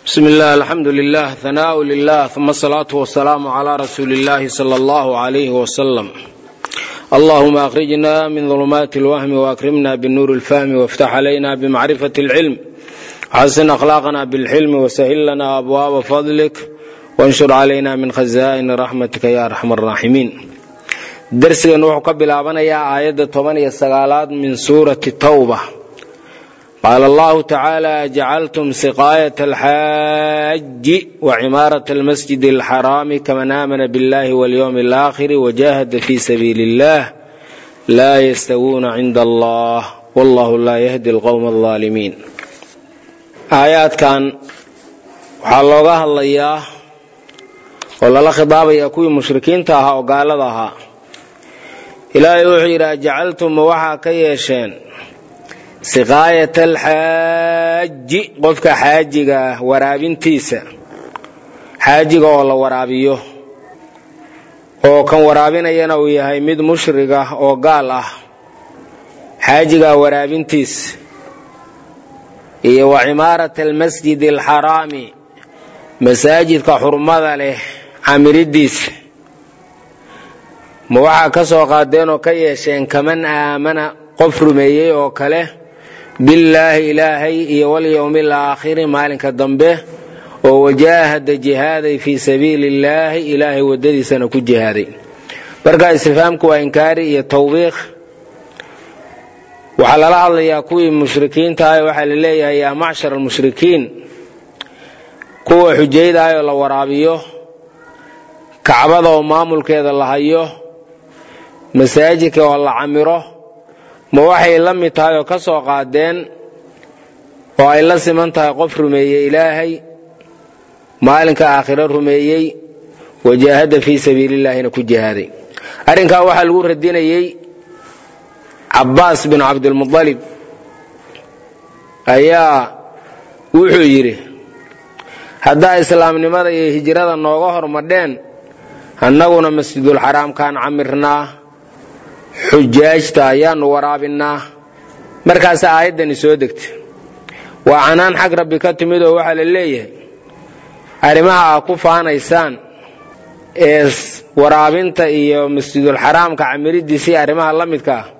bsm illah alxamdu lilah hanaau lilah uma asalaatu wasalaamu cla rasuuli illahi sala allahu alayh wasalam allahuma akhrijna min dulumaati اlwahmi waakrimna binuuri اlfahmi wاftax calayna bmacrifati اlcilm xasin akhlaaqna bilxilmi wasahil lana abwaaba fadlik wanshur calayna min khaza'ini raxmatika ya arxam araaximiin darsigan wuxuu ka bilaabanayaa aayadda toban iyo sagaalaad min suurati tawba qaala allahu tacaala jacaltum siqaayat alxaaji wacimaarat almasjid alxaraami kaman aamana biاllahi walyowmi alaakhiri wajahada fi sabiili illah laa yastawuuna cinda allah wallahu laa yahdi alqowma alظaalimiin aayaadkan waxaa looga hadlayaa oo lala khidaabayaa kuwii mushrikiinta ahaa oo gaalada ahaa ilaahay wuxuu yidhi ajacaltum ma waxaa ka yeesheen siqaayat alxaaji qofka xaajiga ah waraabintiisa xaajiga oo la waraabiyo oo kan waraabinayana uu yahay mid mushrig ah oo gaal ah xaajigaa waraabintiisa iyo wa cimaarat almasjid alxaraami masaajidka xurmada leh camiridiisa ma waxaa ka soo qaadeen oo ka yeesheen kaman aamana qof rumeeyey oo kale billaahi ilaahay iyo walyowmi alaakhiri maalinka dambe oo wajaahada jihaaday fii sabiili illaahi ilaahay waddadiisana ku jihaaday marka istifhaamku waa inkaari iyo tawbiiq waxaa lala hadlayaa kuwii mushrikiinta ah waxaa la leeyahay yaa macshar almushrikiin kuwa xujayda ah oo la waraabiyo kacbada oo maamulkeeda la hayo masaajidka oo la camiro ma waxay la mid tahay oo ka soo qaadeen oo ay la siman tahay qof rumeeyey ilaahay maalinka aakhiro rumeeyey wajaahada fii sabiilillaahina ku jihaaday arrinkaa waxaa lagu radinayey cabbaas bin cabdilmualib ayaa wuxuu yidhi haddaa islaamnimada iyo hijrada nooga hormadheen annaguna masjidulxaraamkaan camirnaa xujaajta ayaanu waraabinnaa markaasa aayaddani soo degta waa canaan xag rabbi ka timid oo waxaa la leeyahay arrimaha aa ku faanaysaan ee waraabinta iyo masjidulxaraamka camiridiisii arrimaha la midka ah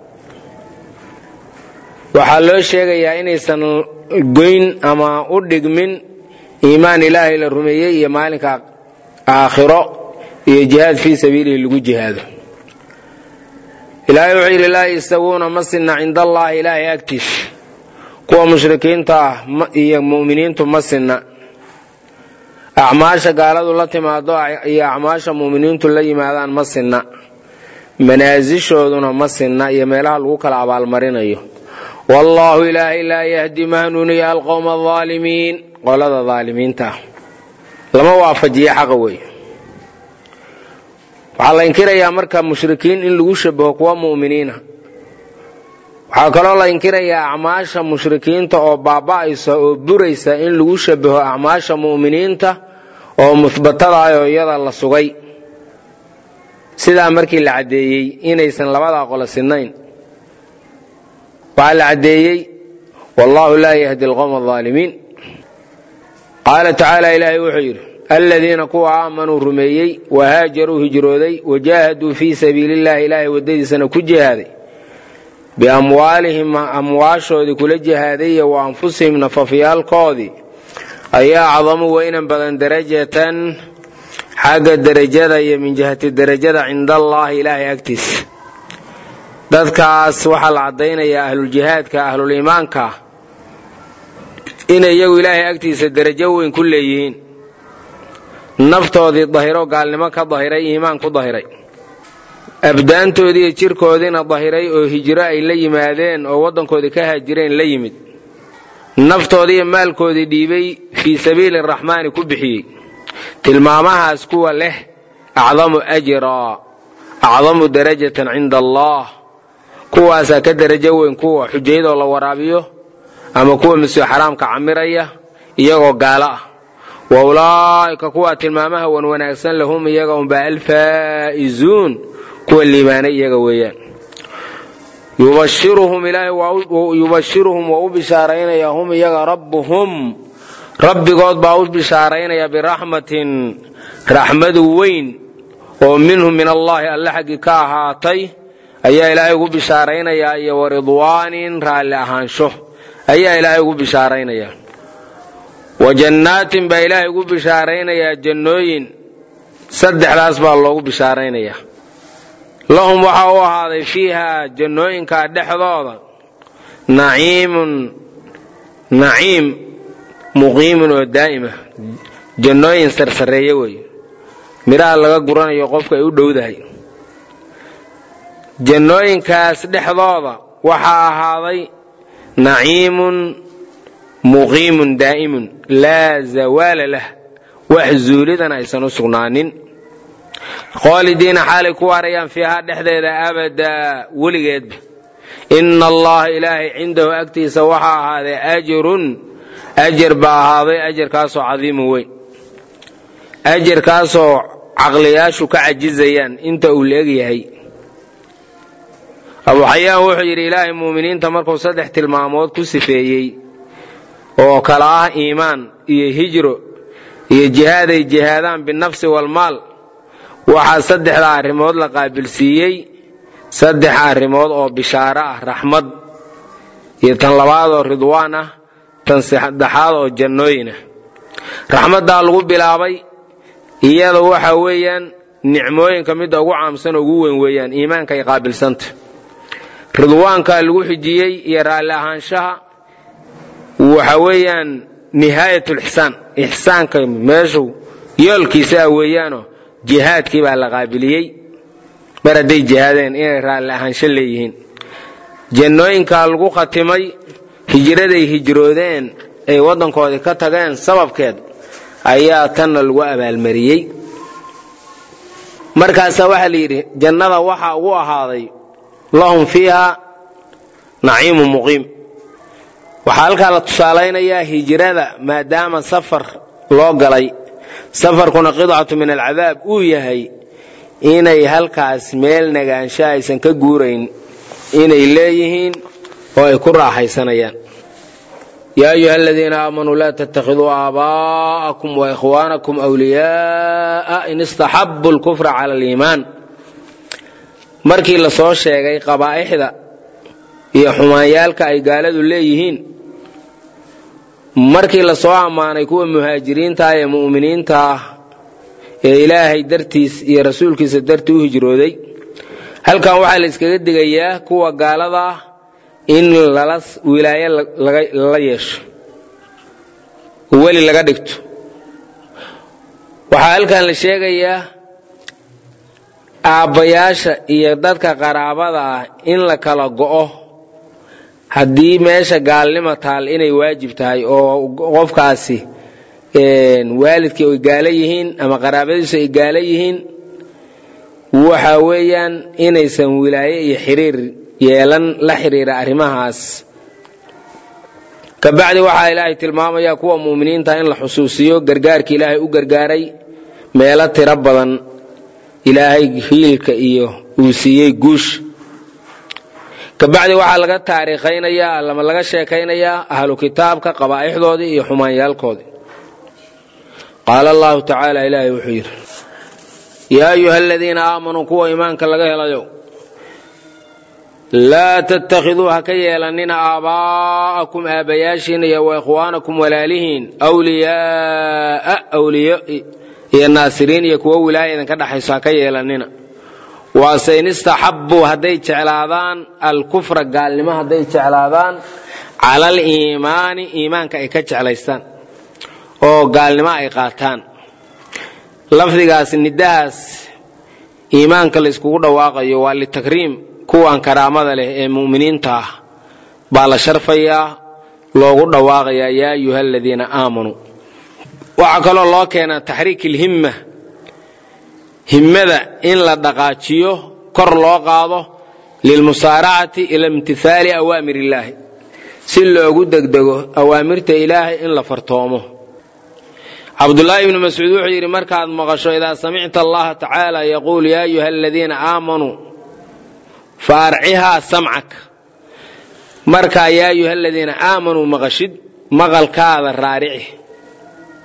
waxaa loo sheegayaa inaysan goyn ama u dhigmin iimaan ilaahay la rumeeyey iyo maalinka aakhiro iyo jihaad fii sabiilihi lagu jihaado ilaahay wuxuu yidhi laa yastawuuna ma sinna cinda allaahi ilaahay agtiisa kuwa mushrikiinta ah iyo mu'miniintu ma sinna acmaasha gaaladu la timaado iyo acmaasha mu'miniintu la yimaadaan ma sinna manaasishooduna ma sinna iyo meelaha lagu kala abaalmarinayo wallaahu ilaahay laa yahdi ma hanuuniya alqowma alaalimiin qolada daalimiinta ah lama waafajiyo xaqa weeye waxaa la inkirayaa marka mushrikiin in lagu shabaho kuwa mu'miniina waxaa kaloo la inkirayaa acmaasha mushrikiinta oo baaba'aysa oo buraysa in lagu shabaho acmaasha mu'miniinta oo muhbatada ah oo iyada la sugay sidaa markii la caddeeyey inaysan labadaa qolo sidnayn waxaa la caddeeyey wallaahu laa yahdi alqowma alaalimiin qaala tacaala ilaahay wuxuu yidhi aladiina kuwa aamanuu rumeeyey wahaajaruu hijrooday wajaahaduu fii sabiili illahi ilaahay waddadiisana ku jihaaday biamwaalihim amwaashoodii kula jihaaday iyo wa anfusihim nafafyaalkoodii ayaa acdamu weynan badan darajatan xagga derajada iyo min jihati derajada cinda allaahi ilaahay agtiisa dadkaas waxaa la caddaynayaa ahluljihaadka ahluliimaanka inay iyagu ilaahay agtiisa derajo weyn ku leeyihiin naftoodii dahiro gaalnimo ka dahiray iimaan ku dahiray abdaantoodii iyo jirkoodiina dahiray oo hijro ay la yimaadeen oo waddankoodii ka haajireen la yimid naftoodii iyo maalkoodii dhiibay fii sabiili araxmaani ku bixiyey tilmaamahaas kuwa leh acdamu ajraa acdamu darajatan cinda allah kuwaasaa ka derajo weyn kuwa xujayadoo la waraabiyo ama kuwa masjid xaraamka camiraya iyagoo gaalo ah wa ulaa'ika kuwaa tilmaamaha wan wanaagsan lahum iyaga unbaa alfaa'izuun kuwa liibaanay iyaga weeyaan yubashiruhum ilaahay yubashiruhum waa u bishaaraynaya hum iyaga rabbuhum rabbigood baa u bishaaraynaya biraxmatin raxmadu weyn oo minhu min allaahi alle xaggii ka ahaatay ayaa ilaahay ugu bishaaraynayaa iyo waridwaanin raalli ahaansho ayaa ilaahay ugu bishaaraynayaa wa jannaatin baa ilaahay ugu bishaaraynayaa jannooyin saddexdaas baa loogu bishaaraynayaa lahum waxaa u ahaaday fiiha jannooyinkaa dhexdooda naciimun naciim muqiimun oo daa'ima jannooyin sarsareeye weeye midhaha laga guranayo qofka ay u dhowdahay jannooyinkaas dhexdooda waxaa ahaaday naciimun muqiimun daa'imun laa zawaala lah wax zuulidan aysan u sugnaanin khoolidiina xaalay ku waarayaan fiihaa dhexdeeda abadaa weligeedba ina allaha ilaahay cindahu agtiisa waxaa ahaaday ajrun ajar baa ahaaday ajarkaasoo cadiimun weyn ajarkaasoo caqliyaashu ka cajizayaan inta uu la egyahay abu xayaan wuxuu yidhi ilaahay muuminiinta markuu saddex tilmaamood ku sifeeyey oo kala ah iimaan iyo hijro iyo jihaad ay jihaadaan binafsi walmaal waxaa saddexda arrimood la qaabilsiiyey saddex arrimood oo bishaaro ah raxmad iyo tan labaad oo ridwaan ah tan saddexaad oo jannooyin ah raxmaddaa lagu bilaabay iyada waxa weeyaan nicmooyinka midda ugu caamsan oo ugu weyn weeyaan iimaanka ay qaabilsanta ridwaankaa lagu xijiyey iyo raalli ahaanshaha waxa weeyaan nihaayatulixsaan ixsaanka meeshu yoolkiisa ah weeyaanoo jihaadkii baa la qaabiliyey mar hadday jihaadeen inay raalli ahaansho leeyihiin jannooyinkaa lagu khatimay hijraday hijroodeen ay waddankoodii ka tageen sababkeed ayaa tanna lagu abaalmariyey markaasaa waxaa la yidhi jannada waxaa ugu ahaaday lahum fiiha naciimu muqiim waxaa halkaa la tusaalaynayaa hijrada maadaama safar loo galay safarkuna qidcatu min alcadaab uu yahay inay halkaas meel nagaansho aysan ka guurayn inay leeyihiin oo ay ku raaxaysanayaan yaa ayuha aladiina aamanuu laa tattakhiduu aabaa'akum waikhwaanakum wliyaaa in istaxabu lkufra cala aliimaan markii la soo sheegay qabaa'ixda iyo xumaanyaalka ay gaaladu leeyihiin markii la soo ammaanay kuwa muhaajiriinta ee mu'miniinta ah ee ilaahay dartiis iyo rasuulkiisa dartii u hijrooday halkan waxaa la iskaga digayaa kuwa gaalada ah in lala wilaayo lala yeesho weli laga dhigto waxaa halkan la sheegayaa aabbayaasha iyo dadka qaraabada ah in la kala go'o haddii meesha gaalnimo taal inay waajib tahay oo qofkaasi waalidkii ay gaalo yihiin ama qaraabadiisu ay gaalo yihiin waxa weeyaan inaysan wilaaye iyo xiriir yeelan la xiriira arrimahaas kabacdi waxaa ilaahay tilmaamaya kuwa muuminiinta in la xusuusiyo gargaarka ilaahay u gargaaray meelo tiro badan ilaahay hiilka iyo uu siiyey guush kabacdi waxaa laga taariikhaynayaa ama laga sheekaynayaa ahlu kitaabka qabaa'ixdoodii iyo xumaanyaalkoodii qaala allahu tacaala ilaahay wuxuu yidhi yaa ayuha aladiina aamanuu kuwa iimaanka laga helayo laa tattakhiduu ha ka yeelanina aabaa'akum aabbayaashiin iyo waikhwaanakum walaalihiin wliyaaa wliyo iyo naasiriin iyo kuwo wilaaya idinka dhexayso ha ka yeelanina waase in istaxabbuu hadday jeclaadaan alkufra gaalnimo hadday jeclaadaan cala aliimaani iimaanka ay ka jeclaystaan oo gaalnimo ay qaataan lafdigaas nidahaas iimaanka layskugu dhawaaqayo waa litakriim kuwan karaamada leh ee mu'miniinta ah baa la sharfayaa loogu dhawaaqayaa yaa ayuha aladiina aamanuu waxaa kaloo loo keenaa taxriik ilhimma himmada in la dhaqaajiyo kor loo qaado lilmusaaracati ila imtihaali awaamir illaahi si loogu degdego awaamirta ilaahay in la fartoomo cabdulaahi ibnu mascuud wuxuu yidhi markaad maqasho idaa samicta allaha tacaala yaquul yaa ayuha aladiina aamanuu fa arcihaa samcak markaa yaa ayuha aladiina aamanuu maqashid maqalkaada raarici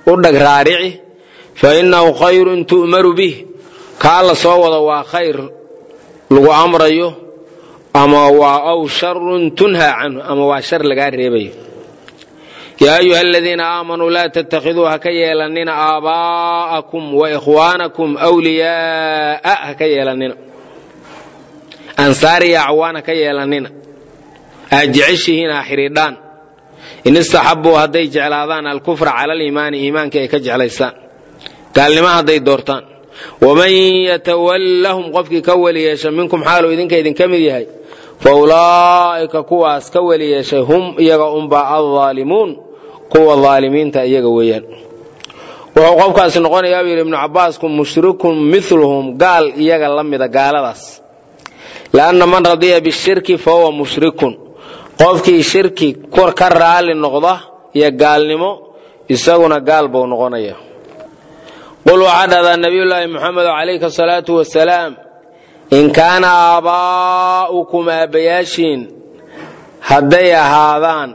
u dhag raarici fa innahu khayrun tu'maru bih kaa la soo wado waa khayr lagu amrayo ama waa aw sharun tunhaa canhu ama waa shar lagaa reebayo yaa ayuha aladiina aamanuu laa tattakhiduu ha ka yeelannina aabaa'akum wa ikhwaanakum wliyaa'a ha ka yeelannina ansaariya acwaan ha ka yeelannina aad jeceshihiin ha xidhiidhaan in istaxabbuu hadday jeclaadaan alkufra cala aliimaani iimaankii ay ka jeclaystaan gaalnimo hadday doortaan waman yatawallahum qofkii ka weli yeesha minkum xaaluu idinka idinka mid yahay fa ulaa'ika kuwaas ka weli yeeshay hum iyaga unbaa aldaalimuun kuwa daalimiinta iyaga weeyaan wuxuu qofkaasi noqonayaa buu yidhi ibnu cabbaasku mushrikun miluhum gaal iyaga la mida gaaladaas lianna man radiya bishirki fa huwa mushrikun qofkii shirki ka raali noqda iyo gaalnimo isaguna gaal buu noqonaya qul waxaa dhahdaa nabiyullaahi muxamedo calayhi asalaatu wasalaam in kaana aabaa'ukum aabbayaashiin hadday ahaadaan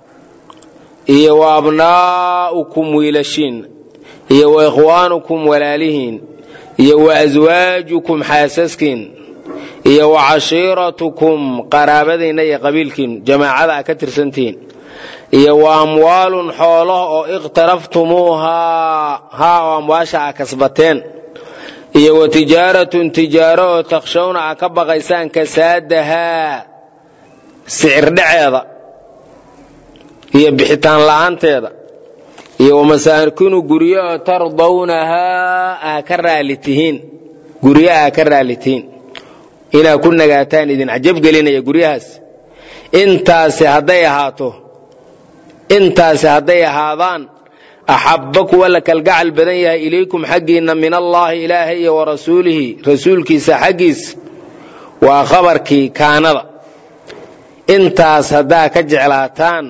iyo wa abnaa'ukum wiilashiin iyo wa ikhwaanukum walaalihiin iyo wa aswaajukum xaasaskiin iyo wa cashiiratukum qaraabadiinna iyo qabiilkiin jamaacada a ka tirsantihiin iyo wa amwaalun xoolaha oo iqhtaraftumuuhaa haa oo amwaasha a kasbateen iyo wa tijaaratun tijaaro oo takshawna a ka baqaysaan kasaadahaa sicir dhaceeda iyo bixitaan la'aanteeda iyo wa masaakinu guryo oo tardawnahaa aa ka raali tihiin guryo aa ka raali tihiin inaa ku nagaataan idin cajabgelinaya guryahaas intaasi hadday ahaato intaasi hadday ahaadaan axabba kuwa la kalgacal badan yahay ilaykum xaggiinna min allaahi ilaahay iyo wa rasuulihi rasuulkiisa xaggiisa waa khabarkii kaanada intaas haddaa ka jeclaataan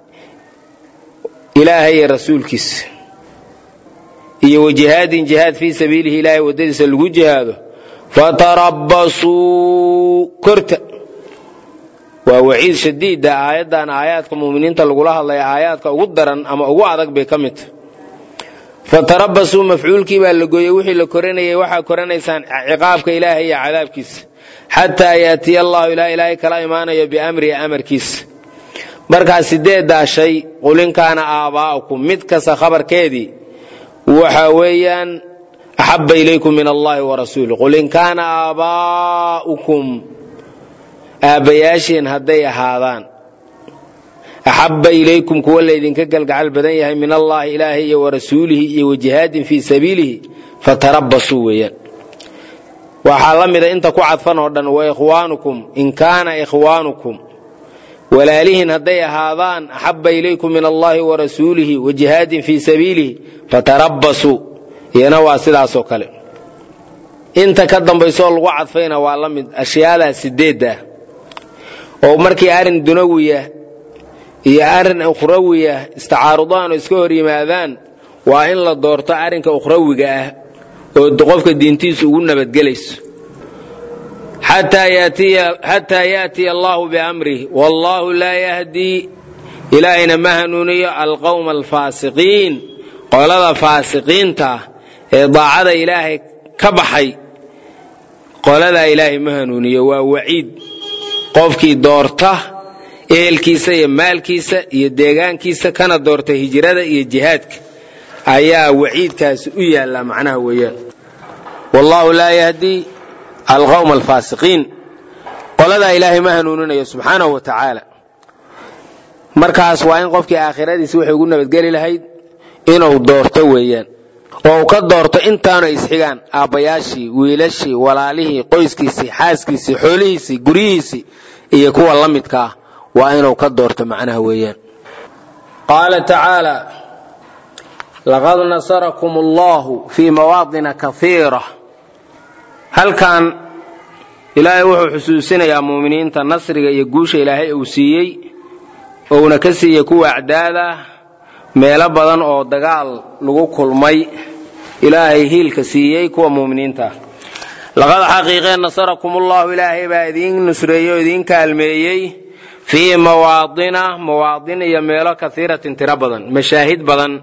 ilaahay iyo rasuulkiisa iyo wa jihaadin jihaad fii sabiilihi ilaahay waddadiisa lagu jihaado fatarabbasuu korta waa waciid shadiida aayaddan aayaadka muuminiinta lagula hadlaya aayaadka ugu daran ama ugu adag bay ka mid tahay fatarabbasuu mafcuulkii baa la gooyey wixii la koranayay waxaa koranaysaan ciqaabka ilaahay iyo cadaabkiisa xataa yaatiya allahu ilaa ilaahay kala imaanayo biamrihi amarkiisa markaa sideeddaa shay qulinkaana aabaa'ukum mid kasta khabarkeedii waxa weeyaan axabba ilaykum min allahi wa rasuulih qul in kaana aabaa'ukum aabbayaashiin hadday ahaadaan axabba ilaykum kuwa laydinka galgacal badan yahay min allahi ilaahay iyo wa rasuulihi iyo wa jihaadin fii sabiilihi fatarabbasuu weeyaan waxaa la mida inta ku cadfan oo dhan wa ikhwaanukum in kaana ikhwaanukum walaalihiin hadday ahaadaan axabba ilaykum min allahi wa rasuulihi wa jihaadin fii sabiilihi fatarabbasuu iyana waa sidaasoo kale inta ka dambaysoo lagu cadfayna waa la mid ashyaadaas sideedda oo markii arrin dunawiya iyo arrin ukhrawiya istacaarudaan oo iska hor yimaadaan waa in la doorto arrinka ukhrawiga ah oo qofka diintiisu ugu nabadgelayso xataa yaatiya allahu biamrih wallaahu laa yahdii ilaahayna ma hanuuniyo alqowma alfaasiqiin qolada faasiqiinta ee daacada ilaahay ka baxay qoladaa ilaahay ma hanuuniyo waa waciid qofkii doorta ehelkiisa iyo maalkiisa iyo deegaankiisa kana doorta hijrada iyo jihaadka ayaa waciidkaasi u yaallaa macnaha weeyaan wallaahu laa yahdii alqowma alfaasiqiin qoladaa ilaahay ma hanuuninayo subxaanahu wa tacaala markaas waa in qofkii aakhiradiisi waxay ugu nabadgeli lahayd inuu doorto weeyaan oo uu ka doorto intaanu ay isxigaan aabbayaashii wiilashii walaalihii qoyskiisii xaaskiisii xoolihiisii guryihiisii iyo kuwa la midka ah waa inuu ka doorto macnaha weeyaan qaala tacaala laqad nasarakum allahu fii mawaadina kaiira halkan ilaahay wuxuu xusuusinayaa muuminiinta nasriga iyo guusha ilaahay uu siiyey ouna ka siiyey kuwa acdaada meelo badan oo dagaal lagu kulmay ilaahay hiilka siiyey kuwa muuminiinta laqad xaqiiqeen nasarakum ullahu ilaahay baa idiin nusreeyey oo idiin kaalmeeyey fii mawaadina mawaadin iyo meelo kaiiratin tiro badan mashaahid badan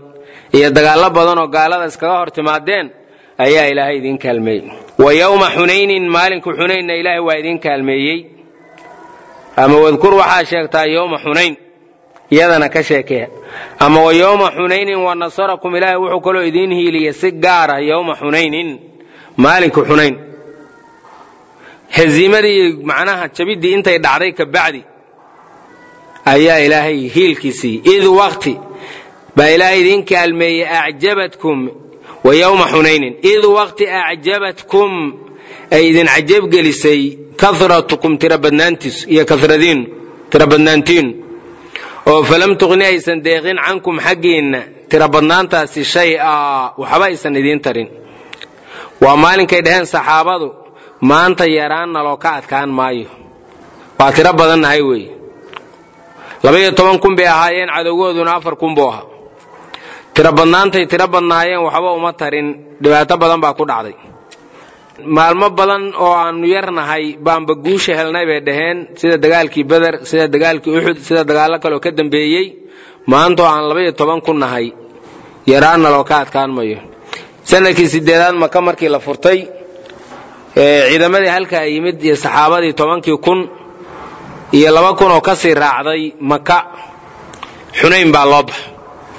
iyo dagaallo badan oo gaalada iskaga hor timaadeen ayaa ilaahay idiin kaalmeeyey wa yowma xunaynin maalinka xunaynna ilaahay waa idiin kaalmeeyey ama wadkur waxaa sheegtaa yowma xunayn iyadana ka sheekee ama wa yowma xunaynin wa nasarakum ilaahay wuxuu kaloo idiin hiiliya si gaara yowma xunaynin maalinka xunayn haziimadii macnaha jabiddii intay dhacday ka bacdi ayaa ilaahay hiilkiisii id waqti baa ilaahay idiin kaalmeeyey acjabatkum wa yowma xunaynin id waqti acjabatkum ay idin cajabgelisay karatukum tirabadnaantiis iyo karadiin tirabadnaantiinu oo falam tuqni aysan deeqin cankum xaggiinna tirabadnaantaasi shay-a waxba aysan idiin tarin waa maalinkay dhaheen saxaabadu maanta yaraan naloo ka adkaan maayo waa tiro badannahay weeye labaiyo toban kun bay ahaayeen cadowgooduna afar kun buu ahaa tiro badnaantay tiro badnaayeen waxba uma tarin dhibaato badan baa ku dhacday maalmo badan oo aanu yarnahay baanba guusha helnay bay dhaheen sida dagaalkii beder sida dagaalkii uxud sida dagaallo kaleoo ka dambeeyey maanta oo aan labaiyo toban ku nahay yaraanna loo ka adkaan mayo sanadkii sideedaad maka markii la furtay ciidamadii halkaa yimid iyo saxaabadii tobankii kun iyo laba kun oo kasii raacday maka xunayn baa loo baxa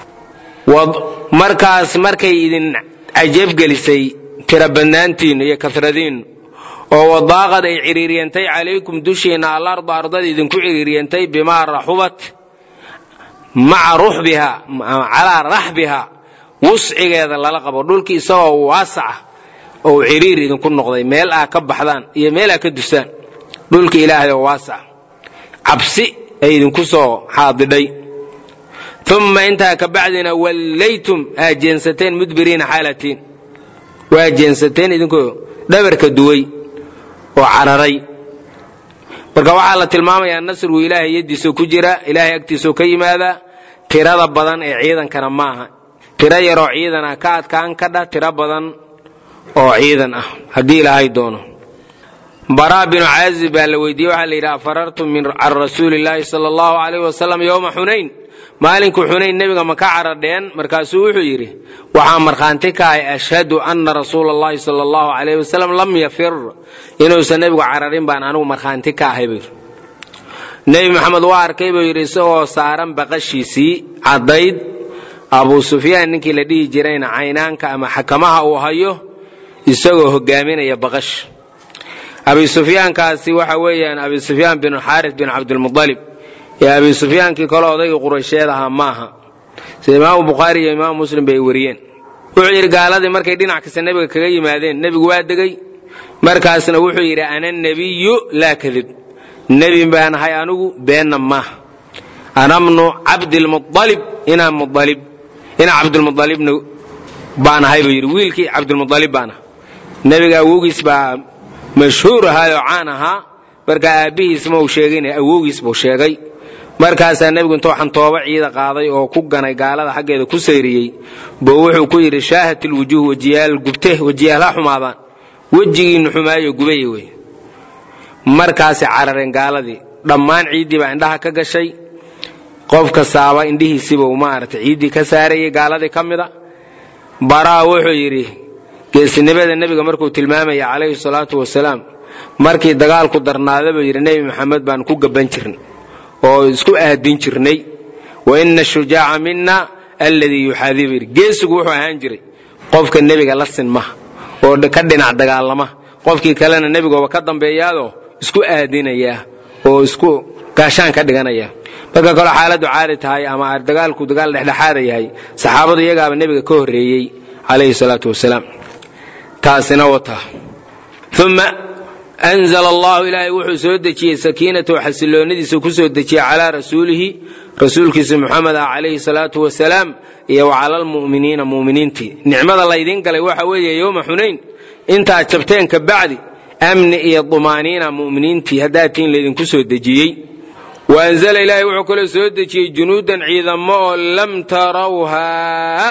markaas markay idin cajabgelisay tirabadnaantiinnu iyo karadiinnu oo wadaaqad ay ciriiryantay calaykum dushiinna alarda ardada idinku ciriiryantay bimaa raxubat maca ruxbiha calaa raxbiha wuscigeeda lala qabo dhulkii isagoo waasaca oo ciriir idinku noqday meel aa ka baxdaan iyo meel aa ka dusaan dhulka ilaahay oo waasaca cabsi ay idinku soo xaadidhay uma intaa ka bacdina wallaytum aa jeensateen mudbiriina xaalatiin waa jeensateen idinkoo dhabarka duway oo cararay marka waxaa la tilmaamayaa nasrigu ilaahay yaddiisoo ku jira ilaahay agtiisoo ka yimaada tirada badan ee ciidankana maaha tiro yaroo ciidan ah ka adkaan kadha tiro badan oo ciidan ah haddii ilaahay doono baraa binu caazib baa la weydiiyey waxaa la yidhi afarartum can rasuuli illaahi sala allahu calayh wasalam yowma xunayn maalinku xunayn nebiga ma ka caradheen markaasuu wuxuu yidhi waxaa markhaanti ka ahay ashhadu anna rasuula allahi sala allahu calayh wasalam lam yafir inuusan nebigu cararin baan anigu markhaanti ka ahay buu yidhi nebi maxamed waa arkay buu yidhi isagoo saaran baqashiisii caddayd abuu sufyaan ninkii la dhihi jirayna caynaanka ama xakamaha uu hayo isagoo hogaaminaya baqash abi sufyaankaasi waxa weeyaan abi sufyaan bin xaaris bin cabdilmualib ee abi sufyaankii kale odaygii quraysheed ahaa maaha sida imaamu bukhaari iyo imaamu muslim bay wariyeen wuxuu yidhi gaaladii markay dhinac kasta nebiga kaga yimaadeen nebigu waa degay markaasna wuxuu yidhi ana nebiyu laa kadib nebi baan ahay anigu beenna maaha ana bnu cabdilmualib inaa mualib inaa cabdilmualibna baan ahay buu yidhi wiilkii cabdilmualib baan aha nebiga awowgiis baa mashhuur ahaayoo caan ahaa marka aabbihiis ma uu sheegin awowgiis buu sheegay markaasaa nebigu intuu xantoobo ciida qaaday oo ku ganay gaalada xaggeeda ku sayriyey buu wuxuu ku yidhi shaahat ilwujuuh wejiyaal gubte wejiyaal ha xumaadaan wejigiinnu xumaayo gubaya wey markaasay carareen gaaladii dhammaan ciiddii baa indhaha ka gashay qof kastaaba indhihiisiibuu maaragtay ciiddii ka saarayay gaaladii ka mida baraa wuxuu yidhi geesinimada nebiga markuu tilmaamaya calayhi salaatu wasalaam markii dagaalku darnaada buu yidhi nebi maxamed baan ku gaban jirnay oo isku aadin jirnay wa ina ashujaaca mina alladii yuxaadibu yidhi geesigu wuxuu ahaan jiray qofka nebiga la sinmaha oo ka dhinac dagaalama qofkii kalena nebigooba ka dambeeyaadoo isku aadinaya oo isku gaashaan ka dhiganaya marka kaloo xaaladdu caadi tahay ama dagaalku dagaal dhexdhexaada yahay saxaabadu iyagaaba nebiga ka horreeyey calayhi salaatu wasalaam taasina wata uma anzla allahu ilaahay wuxuu soo dejiyey sakiinatahu xasiloonidiisa ku soo dejiyey calaa rasuulihi rasuulkiisa muxamed ah calayhi salaatu wasalaam iyo wa cala almu'miniina mu'miniintii nicmada laydiin galay waxa weeye yowma xunayn intaad jabteen ka bacdi amni iyo dumaaniina mu'miniintii haddaatiin laydinku soo dejiyey wa anzala ilaahay wuxuu kaloo soo dejiyey junuudan ciidamo oo lam tarawhaa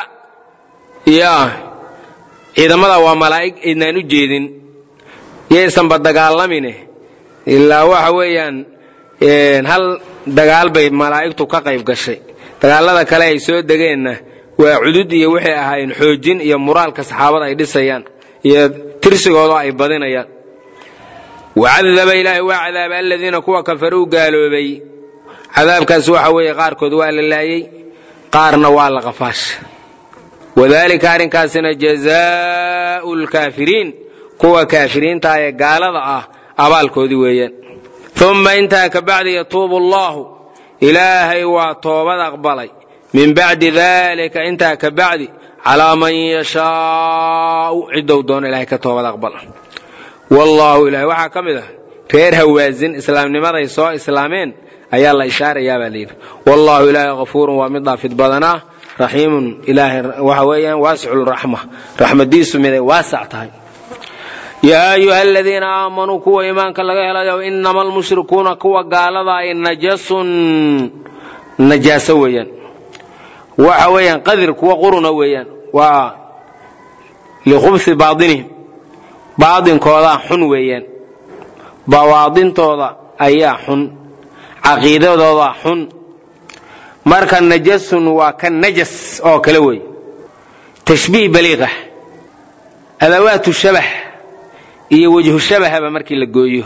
ya ciidamada waa malaa'ig aydnaan u jeedin yaysanba dagaalamine ilaa waxa weeyaan hal dagaal bay malaa'igtu ka qayb gashay dagaalada kale ay soo degeenna waa cudud iyo waxay ahaayeen xoojin iyo muraalka saxaabada ay dhisayaan iyo tirsigooda ay badinayaan wacadaba ilaahay waa cadaaba aladiina kuwa kafaruu gaaloobay cadaabkaas waxa weeye qaarkood waa la laayey qaarna waa la qafaasha wadalika arrinkaasina jazaau lkaafiriin kuwa kaafiriinta ee gaalada ah abaalkoodii weeyaan uma intaa ka bacdi yatuubu allahu ilaahay waa toobad aqbalay min bacdi dalika intaa ka bacdi calaa man yashaau ciddou doono ilahay ka toobad aqbala wallaahu ilahay waxaa ka mid ah reer hawaasin islaamnimaday soo islaameen ayaa la ishaarayaa baa layidhi wallaahu ilaahay hafuurun waa mid dhaafid badanaa raxiimun ilaahay waxa weeyaan waasicuraxma raxmadiisu miday waasac tahay yaa ayuha aladiina aamanuu kuwa iimaanka laga helayo inama almushrikuuna kuwa gaalada ay najasun najaaso weeyaan waxa weeyaan qadir kuwa quruna weeyaan waa likhubsi baainihim baadinkoodaa xun weeyaan bawaadintooda ayaa xun caqiidadoodaa xun marka najasun waa ka najas oo kale wey tashbiih baliiqah adawaatu shabah iyo wejhu shabahaba markii la gooyo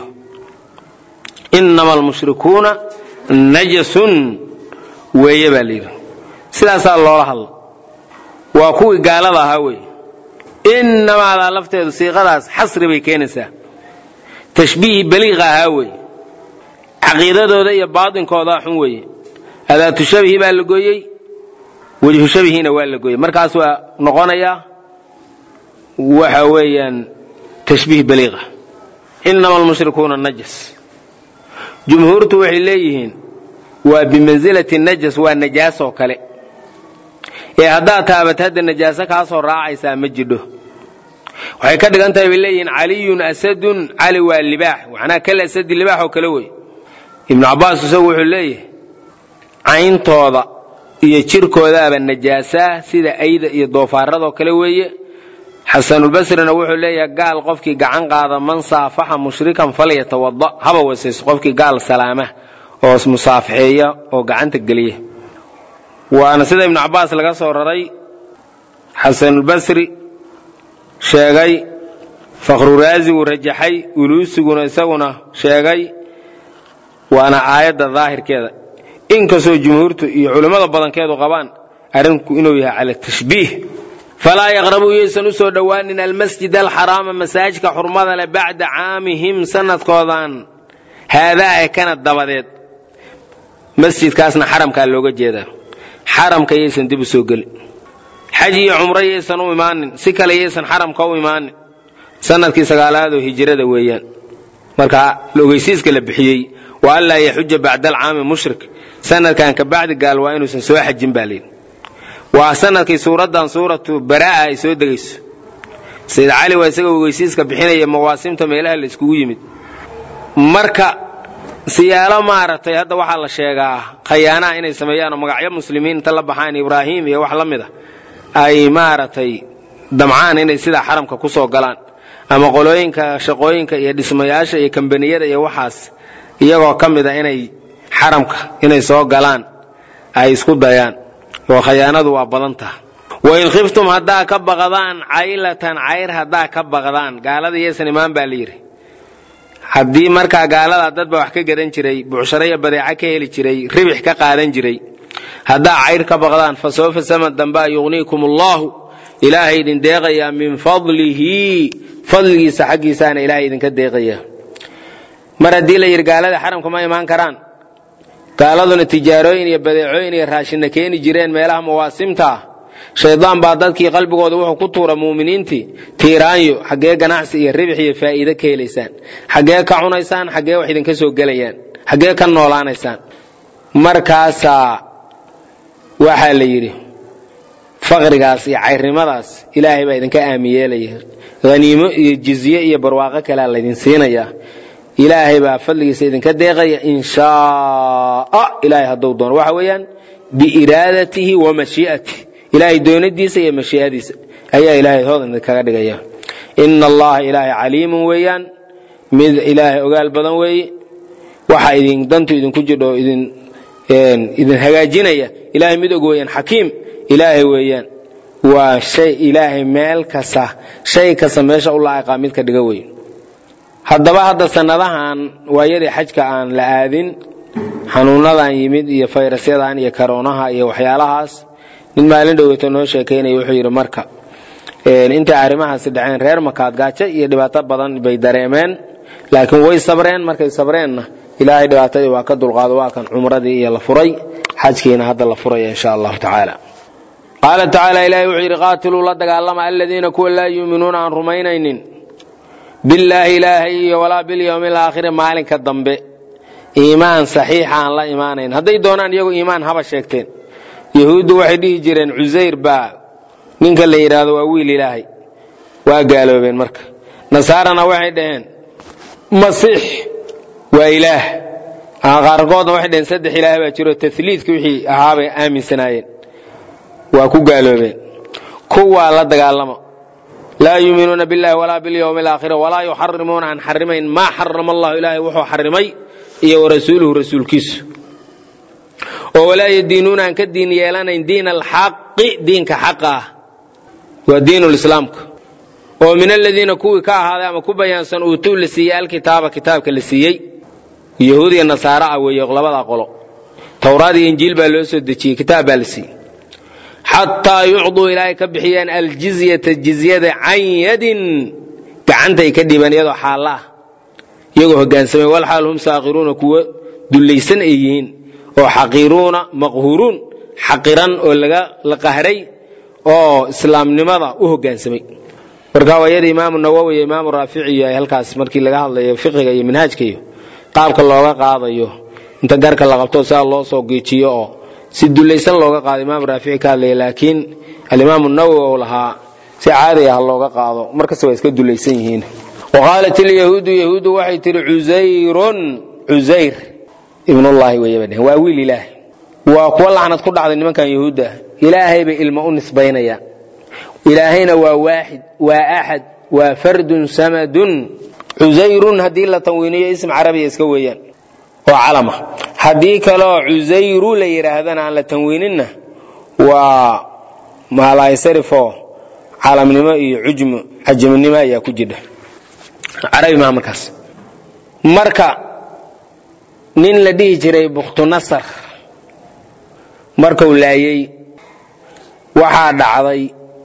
inama almushrikuuna najasun weeye baa layidhi sidaasaa loola hadla waa kuwii gaalada ahaa wey inamaadaa lafteedu siiqadaas xasri bay keenaysaa tashbiihi baliiqa ahaa wey caqiidadooda iyo baadinkoodaa xun weeye adaatu shabihi baa la gooyey wejhu shabihiina waa la gooyey markaas waa noqonayaa waxa weeyaan tashbiih baliiqa inama almushrikuuna najas jumhuurtu waxay leeyihiin waa bimansilati najas waa najaasoo kale ee haddaad taabat hadda najaaso kaasoo raacaysaa ma jidho waxay ka dhigan tahay bay leeyihiin caliyun asadun cali waa libaax macnaa kal asadi libaax oo kale wey ibnu cabbaas isagu wuxuu leeyahay cayntooda iyo jirkoodaaba najaasaa sida ayda iyo doofaaradoo kale weeye xasanulbasrina wuxuu leeyahay gaal qofkii gacan qaada man saafaxa mushrikan falyatawada haba wasayso qofkii gaal salaama oo musaafixeeya oo gacanta geliya waana sida ibnu cabbaas laga soo raray xasanulbasri sheegay fakhruraazigu rajaxay uluusiguna isaguna sheegay waana aayadda daahirkeeda inkastoo jumhuurtu iyo culimmada badankeedu qabaan arrinku inuu yahay cala tashbiih falaa yaqrabuu yaysan u soo dhowaanin almasjid alxaraama masaajidka xurmada leh bacda caamihim sanadkoodan haadaa ee kana dabadeed masjidkaasna xaramkaa looga jeedaa xaramka yaysan dib u soo gelin xaj iyo cumro yaysan u imaanin si kale yaysan xaramka u imaanin sanadkii sagaalaadoo hijrada weeyaan marka ogeysiiska la bixiyey wa anlaa yaxuja bacda alcaami mushrik sanadkan ka bacdi gaal waa inuusan soo xajin baa layidhi waa sanadkii suuraddan suuratu baraa'a ay soo degayso sayid cali waa isaga ogeysiiska bixinaya mawaasimta meelaha la iskugu yimid marka siyaalo maaragtay hadda waxaa la sheegaa khayaanaha inay sameeyaanoo magacyo muslimiin inta la baxaan ibraahim iyo wax la mid a ay maaragtay damcaan inay sidaa xaramka ku soo galaan ama qolooyinka shaqooyinka iyo dhismayaasha iyo kambaniyada iyo waxaas iyagoo ka mid a inay xaramka inay soo galaan ay isku dayaan oo khayaanadu waa badan taha wain khiftum haddaa ka baqdaan caylatan cayr haddaa ka baqdaan gaalada yaysan imaan baa la yidhi haddii markaa gaalada dadba wax ka gadan jiray bucsharo iyo badeeco ka heli jiray ribix ka qaadan jiray haddaa cayr ka baqdaan fa sawfa samad dambaa yugniikum allaahu ilaahay idin deeqayaa min fadlihi fadligiisa xaggiisaana ilaahay idinka deeqaya mar haddii la yidhi gaalada xaramka ma imaan karaan gaaladuna tijaarooyin iyo badeecooyin iyo raashinna keeni jireen meelaha mawaasimta ah shaydaan baa dadkii qalbigooda wuxuu ku tuura muuminiintii tiiraanyo xaggee ganacsi iyo ribix iyo faa'iide ka helaysaan xaggee ka cunaysaan xaggee wax idinka soo gelayaan xaggee ka noolaanaysaan markaasaa waxaa la yidhi faqrigaas iyo cayrnimadaas ilaahay baa idinka aami yeelaya haniimo iyo jizye iyo barwaaqo kalea laydin siinayaa ilaahay baa fadligiisa idinka deeqaya in shaaa ilaahay hadduu doono waxa weeyaan biiraadatihi wa mashii'atih ilaahay doonadiisa iyo mashii'adiisa ayaa ilaahay hood idinkaga dhigaya ina allaha ilaahay caliimun weeyaan mid ilaahay ogaal badan weeye waxa idin dantu idinku jidho idin idin hagaajinaya ilaahay mid og weeyaan xakiim ilaahay weeyaan waa shay ilaahay meel kasta shay kasta meesha u laa'iqaa mid ka dhiga wey haddaba hadda sannadahan waayadii xajka aan la aadin xanuunadan yimid iyo fayrasyadan iyo karoonaha iyo waxyaalahaas nin maalin dhoweyta noo sheekaynaya wuxuu yidhi marka intay arrimahaasi dhaceen reer makaad gaajo iyo dhibaato badan bay dareemeen laakiin way sabreen markay sabreenna ilaahay dhibaatadii waa ka dulqaado waa kan cumradii iyo la furay xajkiina hadda la furaya insha allahu tacaala qaala tacaala ilahay wuxuu yidhi qaatiluu la dagaalama aladiina kuwa laa yuuminuuna aan rumaynaynin billaahi ilaahay iyo walaa bilyowmi alaakhiri maalinka dambe iimaan saxiixa aan la imaanayn hadday doonaan iyagu iimaan haba sheegteen yahuuddu waxay dhihi jireen cusayr baa ninka la yidhaahdo waa wiil ilaahay waa gaaloobeen marka nasaarana waxay dhaheen masiix waa ilaah qaarkoodna waxay dhaheen saddex ilaah baa jiro taliidka wixii ahaabay aaminsanaayeen waa ku gaaloobeen kuwaa la dagaalama laa yuuminuuna billahi walaa bilyowmi alaakhira walaa yuxarimuuna aan xarimayn maa xarama allahu ilaahay wuxuu xarimay iyo warasuuluhu rasuulkiisu oo walaa yadiinuuna aan ka diin yeelanayn diin alxaqi diinka xaqa ah waa diinulislaamka oo min aladiina kuwii ka ahaaday ama ku bayaansan uutuu la siiyey alkitaaba kitaabka la siiyey yahuud iyo nasaara ah weeye labadaa qolo towraad iyo injiil baa loo soo dejiyey kitaab baa la siiyey xataa yucduu ilaahay ka bixiyaan aljizyata jizyada can yadin gacantay ka dhiibaan iyadoo xaalla ah iyagoo hogaansamay walxaal hum saakiruuna kuwa dullaysan ay yihiin oo xaqiiruuna maqhuruun xaqiran oo la qahray oo islaamnimada u hogaansamay marka waayada imaamu nawowi iyo imaamu raafici iyo ay halkaas markii laga hadlayo fiqiga iyo manhaajka iyo qaabka looga qaadayo inta garka la qabto sidaa loo soo geejiyo oo si dulaysan looga qaado imaamu raafici ka hadlaya laakiin alimaamu nawowi ou lahaa si caadi ah looga qaado markasta waa iska dulaysan yihiin waqaalat ilyahuudu yahuuddu waxay tihi cusayrun cusayr ibnullaahi weeyaba dhehen waa wiil ilaah waa kuwa lacnad ku dhacday nimankan yahuudda ilaahay bay ilmo u nisbaynayaan ilaahayna waa waaxid waa axad waa fardun samadun cusayrun haddii la tanwiiniyo ism carabiya iska weeyaan oo calama haddii kaleoo cusayru la yidhaahdana aan la tanwiininna waa maalaysarifo calamnimo iyo cujmu cajamnimo ayaa ku jidha carabi maha markaas marka nin la dhihi jiray bukhtunasar markuu laayey waxaa dhacday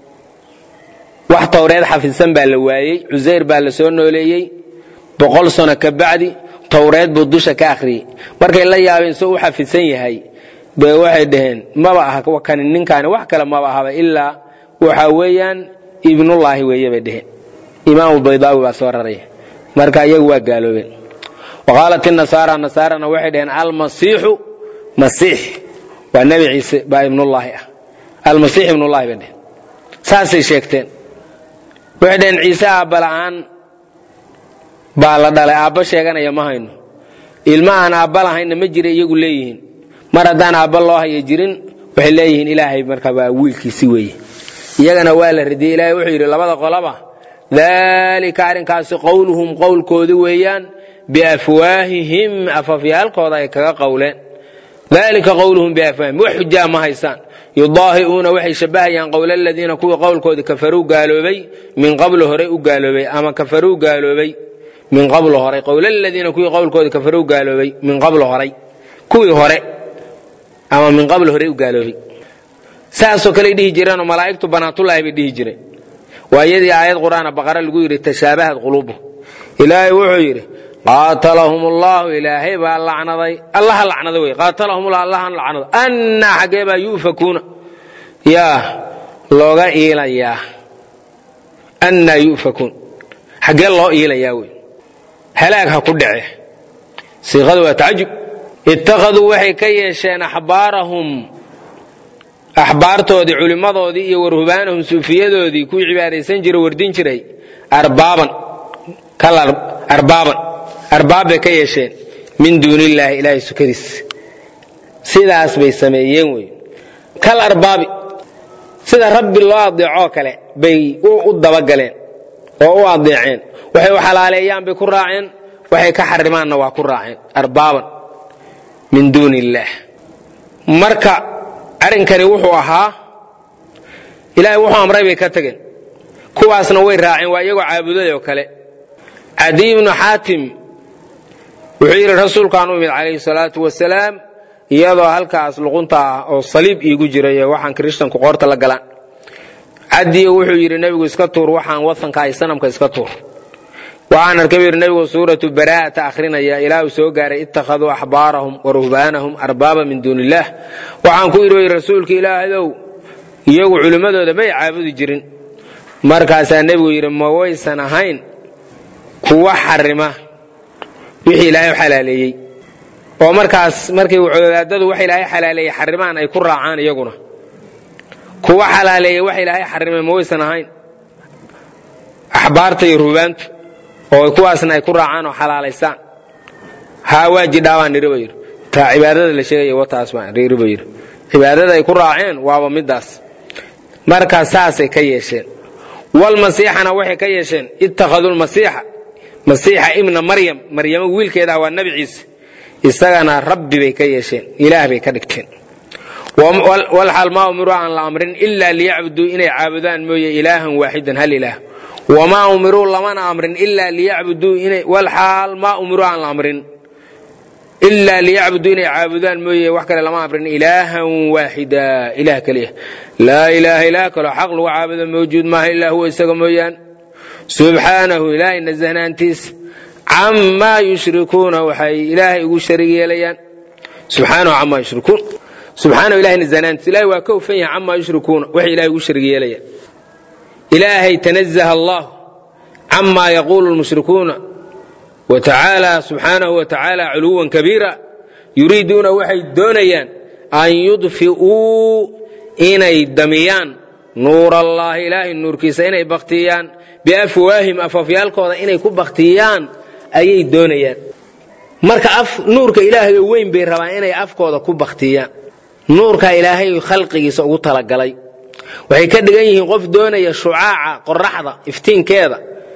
wax towreed xafidsan baa la waayey cusayr baa la soo nooleeyey boqol sano ka bacdi towreed buu dusha ka akhriyey markay la yaabeen soo u xafidsan yahay bay waxay dhaheen maba aha kani ninkaani wax kale maba ahaba ilaa waxa weeyaan ibnullaahi weeye bay dheheen imaamu baydaawi baa soo raraya marka iyagu waa gaaloobeen waqaalat inasaara nasaarana waxay dhaheen almasiixu masiix waa nebi ciise baa ibnullaahi ah almasiix ibnullahi bay dheheen saasay sheegteen waxay dhaheen ciise aabba la'aan baa la dhalay aabba sheeganaya ma hayno ilma aan aabba lahaynna ma jira iyagu leeyihiin mar haddaan aabba loo haya jirin waxay leeyihiin ilaahay marka waa wiilkiisi weeye iyagana waa la radiyey ilahay wuxuu yidhi labada qolaba daalika arrinkaasi qowluhum qowlkoodi weeyaan biafwaahihim afafyaalkooda ay kaga qowleen dalika qowluhum biafwaahihim wax xujaa ma haysaan yudaahi'uuna waxay shabbahayaan qowla aladiina kuwii qowlkoodii kafaruu gaaloobay min qablu horay u gaaloobay ama kafaruu gaaloobay min qablu horay qowla aladiina kuwii qowlkoodii kafaruu gaaloobay min qablu horay kuwii hore ama min qabl horay u gaaloobay saasoo kale dhihi jireenoo malaa'igtu banaatullaahi bay dhihi jireen waa iyadii aayad qur'aana baqara lagu yidhi tashaabahad quluubu ilaahay wuxuu yidhi qaatalahum ullahu ilaahay baa lacnaday allaha lacnaday wey qaatalahumullah allahan lacnado annaa xaggee baa yu'fakuuna yaa looga iilayaa annaa yu'fakuun xaggee loo iilayaa wey halaag ha ku dhace siiqadu waa tacajub ittakhaduu waxay ka yeesheen axbaarahum axbaartoodii culimmadoodii iyo warhubaanahum suufiyadoodii kuwii cibaadaysan jira wardin jiray arbaaban arbaaban arbaab bay ka yeesheen min duunillaahi ilaahay sukadiis sidaas bay sameeyeen wey kal arbaabi sida rabbi loo adeecoo kale bay u dabagaleen oo u adeeceen waxay u xalaaleeyaan bay ku raaceen waxay ka xarimaanna waa ku raaceen arbaaban min duuni illaah marka arrinkani wuxuu ahaa ilaahay wuxuu amray bay ka tageen kuwaasna way raaceen waa iyagoo caabuday oo kale cadiy ibnu xaatim wuxuu yidhi rasuulkaan u imid calayhi salaatu wasalaam iyadoo halkaas luqunta ah oo saliib iigu jiray waxaan kirishtanku qoorta la galaan cadiyo wuxuu yidhi nebigu iska tuur waxaan wasanka ay sanamka iska tuur waxaan arkay yidhi nebigu suuratu baraa'ata akhrinaya ilaa uu soo gaaray ittakhaduu axbaarahum wa ruhbaanahum arbaaba min duuni illaah waxaan ku yidhi rasuulka ilaahayow iyagu culimmadooda may caabudi jirin markaasaa nebigu yidhi ma waysan ahayn kuwa xarima wixii ilaahay xalaaleeyey oo markaas markay wadaadadu wax ilaahay xalaaleeyey xarimaan ay ku raacaan iyaguna kuwa xalaaleeyey wax ilaahay xarimay ma waysan ahayn axbaarta iyo ruhbaantu oo kuwaasna ay ku raacaan oo xalaalaysaan haa waa jidhaabaan niri ba yidhi taa cibaadada la sheegaya wataas baan niri ba yidhi cibaadada ay ku raaceen waaba middaas markaa saasay ka yeesheen walmasiixana waxay ka yeesheen ittakhaduu lmasiixa masiixa ibna maryam maryamo wiilkeedah waa nebi ciise isagana rabbi bay ka yeesheen ilaah bay ka dhigteen walxaal maa umiruu aan la amrin ilaa liyacbuduu inay caabudaan mooye ilaahan waaxidan hal ilaah wamaa umiruu lamana amrin ilaa liyacbuduu inay walxaal maa umiruu aan la amrin ilaa liyacbuduu inay caabudaan mooye wax kale lama amrin ilaahan waaxida ilaah keliya laa ilaaha ilaah kaloo xaq lagu caabudo mawjuud maaha ilaa huwa isaga mooyaan subxaanahu ilaahay nasahnaantiisa camaa yushrikuuna waxay ilaahay ugu sharig yeelayaan subxaanahu camaa yushrikuun subxaanahu ilahay nasahnaantiisa ilahay waa ka hufan yahay camaa yushrikuuna waxay ilahay ugu sharig yeelayaan ilaahay tanazaha allah camaa yaquulu lmushrikuuna wa tacaala subxaanahu wa tacaala culuwan kabiira yuriiduuna waxay doonayaan an yudfi'uu inay damiyaan nuur allaahi ilaahay nuurkiisa inay baktiyaan biafwaahim afafyaalkooda inay ku baktiyaan ayay doonayaan marka nuurka ilaahay oo weyn bay rabaan inay afkooda ku baktiyaan nuurka ilaahay khalqigiisa ugu talagalay waxay ka dhigan yihiin qof doonaya shucaaca qoraxda iftiinkeeda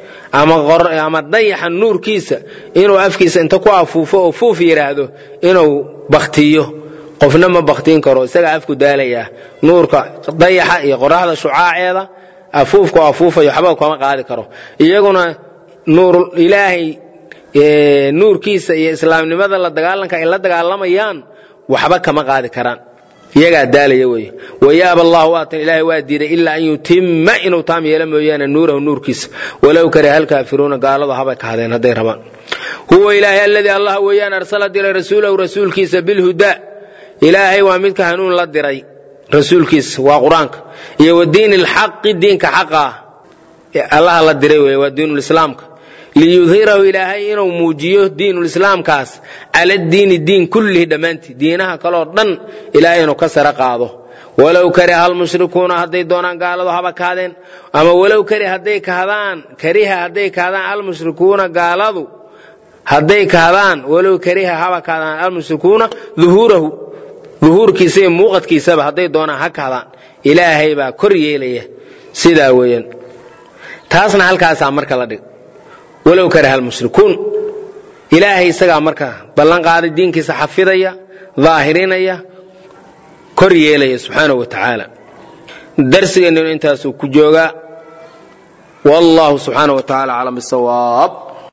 ama dayaxa nuurkiisa inuu afkiisa inta ku afuufo oo fuuf yidhaahdo inuu baktiyo qofna ma baktiin karo isagaa afku daalayaa nuurka dayaxa iyo qoraxda shucaaceeda afuufka oo afuufayo waxba kama qaadi karo iyaguna nuur ilaahay nuurkiisa iyo islaamnimada la dagaalanka ay la dagaalamayaan waxba kama qaadi karaan iyagaa daalaya wey wayaaba allah waatan ilaahay waa diiday ilaa an yutima inuu taam yeelo mooyaane nuurahu nuurkiisa walow kariha alkaafiruuna gaaladu habay kahadeen hadday rabaan huwa ilaahay aladii allah weeyaan arsala diray rasuulahu rasuulkiisa bilhudaa ilaahay waa midka hanuun la diray rasuulkiisa waa qur-aanka iyo wa diini lxaqi diinka xaqa ah allaha la diray wey waa diinulislaamka liyudhirahu ilaahay inuu muujiyo diinulislaamkaas cala diini diin kullihi dhammaantii diinaha kaloo dhan ilaahay inuu ka sare qaado walow kariha almushrikuuna hadday doonaan gaaladu haba kahdeen ama walow kari hadday kahdaan kariha hadday kahdaan almushrikuuna gaaladu hadday kahdaan walow kariha haba kahdaan almushrikuuna duhuurahu duhuurkiisa iyo muuqadkiisaba hadday doonaan ha kahdaan ilaahay baa kor yeelaya sidaa weeyaan taasna halkaasaa marka la dhig walow karaha almushrikuun ilaahay isagaa marka ballan qaaday diinkiisa xafidaya daahirinaya kor yeelaya subxaanahu wa tacaala darsigeenninu intaasuu ku joogaa wallahu subxaanahu wa tacaala aclam bisawaab